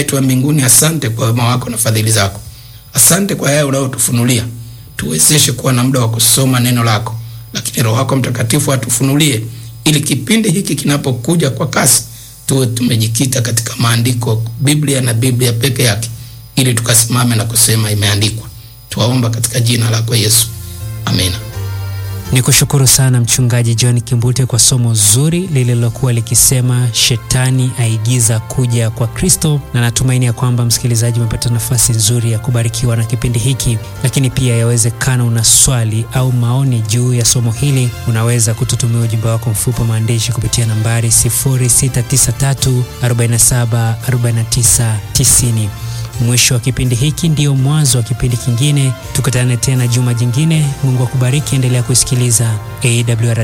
yetu wa mbinguni, asante kwa wema wako na fadhili zako. Asante kwa yale unayotufunulia. Tuwezeshe kuwa na muda wa kusoma neno lako, lakini Roho wako Mtakatifu atufunulie, ili kipindi hiki kinapokuja kwa kasi tuwe tumejikita katika maandiko, Biblia na Biblia peke yake, ili tukasimame na kusema imeandikwa. Tuwaomba katika jina lako Yesu, amina. Ni kushukuru sana Mchungaji John Kimbute kwa somo zuri lililokuwa likisema shetani aigiza kuja kwa Kristo, na natumaini ya kwamba msikilizaji umepata nafasi nzuri ya kubarikiwa na kipindi hiki. Lakini pia yawezekana una swali au maoni juu ya somo hili, unaweza kututumia ujumbe wako mfupi wa maandishi kupitia nambari 0693474990. Mwisho wa kipindi hiki ndio mwanzo wa kipindi kingine. Tukutane tena juma jingine. Mungu akubariki, endelea kusikiliza AWR